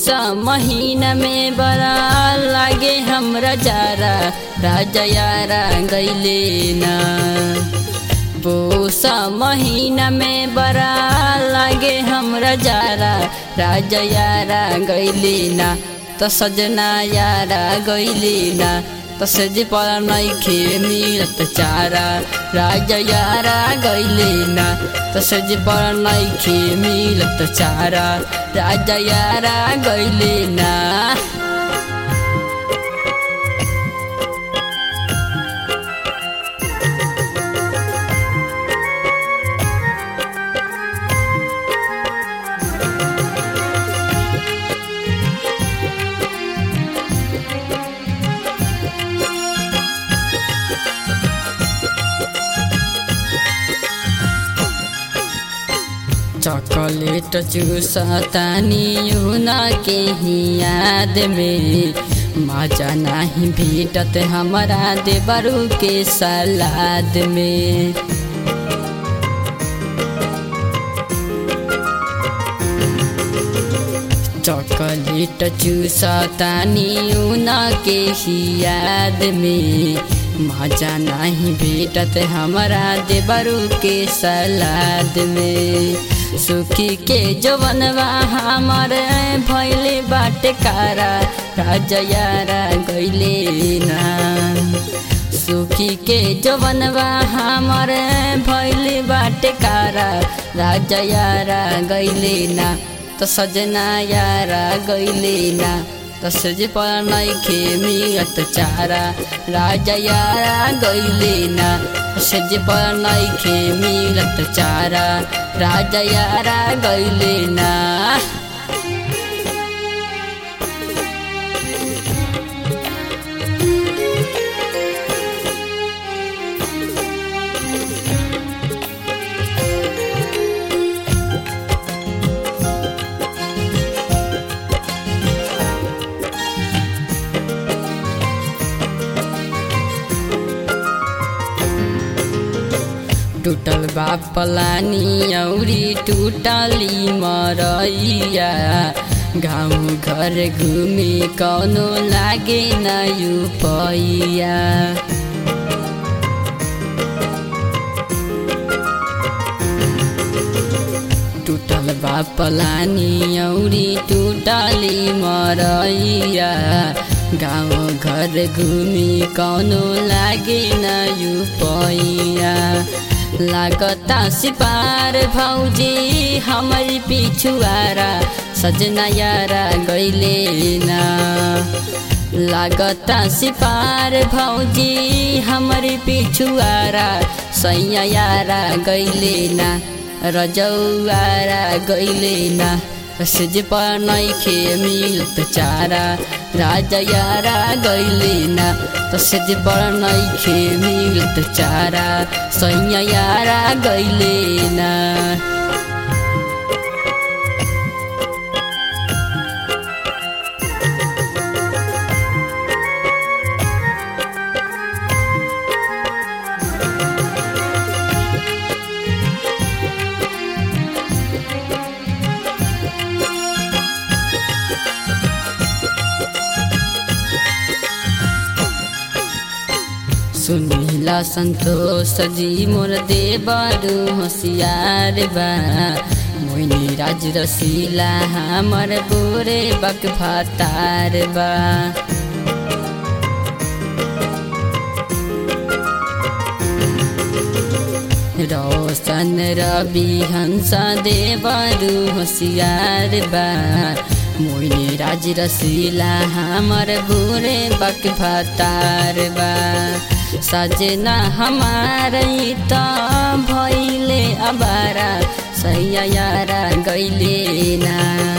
पूसा महीना में बड़ा लागे हमरा जारा राजा यारा गैले ना पूसा महीना में बड़ा लागे हमरा जारा राजा यारा गैले ना त सजना यारा गैले ना त सज पर नैखे मिलत चारा राजा यारा गैले ना त सज पर नैखे मिलत चारा राजा यारा गैले ना चॉकलेट चूसतानी उना के ही याद में मजा नहीं भेटत हमारा देवरू के सलाद में चॉकलेट चूसतानी उना के ही याद में मजा नहीं भेटत हमारा देवरू के सलाद में सुखी के जवनवा हमार भैले बाटे कारा राजा यारा गैले ना सुखी के जवनवा हमार भैले बाटे कारा राजा यारा गैले ना त सजना यारा गैले ना तसज पर नैखे मिलत चारा राजा यारा गैले ना सज पर नैखे मिलत चारा राजा यारा गैले ना टूटल बा पलानी औरी टूटली मरैया गाउँ घर घुमे कौनो लागे न पैया टूटल बा पलानी औरी टूटली मरैया गाउँ घर घुमी कौनो लागे न पैया लागता सिपार भौजी हमारी पिछुआरा सजना यारा गैले ना लागता सिपार भौजी हमारी पिछुआरा सैया यारा गैले ना रजौआरा गैले ना सज पर नैखे मिलत चारा राजा यारा गैले ना तसज पर नैखे मिलत चारा सैया यारा गैले ना सुनिला संतोष जी मोर देवरु होशियार बा मोइनी राज रसीला हमर बोरे बक भातार बा रोशन रवि हंस देवरु होशियार बा मोइनी राज रसीला हमर बोरे बक भातार बा सजना हमार त भैले अबारा सैया यारा गैले ना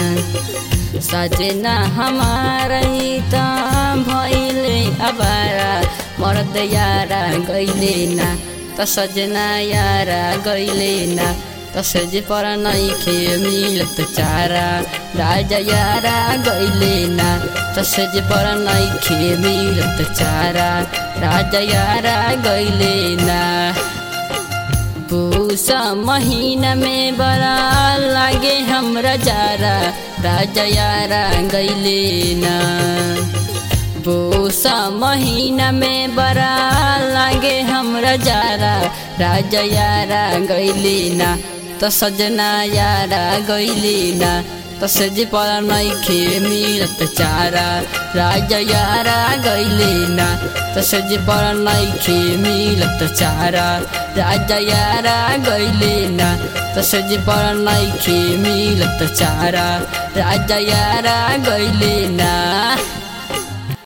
सजना हमार त भैले अबारा मर्द यारा गैले ना त सजना यारा गैले ना तसज पर नैखे मिलत चारा राजा यारा गैले ना तसज पर नैखे मिलत चारा राजा यारा गैले ना पूसा महीना में बड़ा लागे हमरा जारा राजा यारा गैले ना पूसा महीना में बड़ा लागे हमरा जारा राजा यारा गैले ना त सजना यारा गैले ना त सज पर नैखे मिलत चारा राजा यारा गैले ना त सज पर नैखे मिलत चारा राजा यारा गैले ना त सज पर नैखे मिलत चारा राजा यारा गैले ना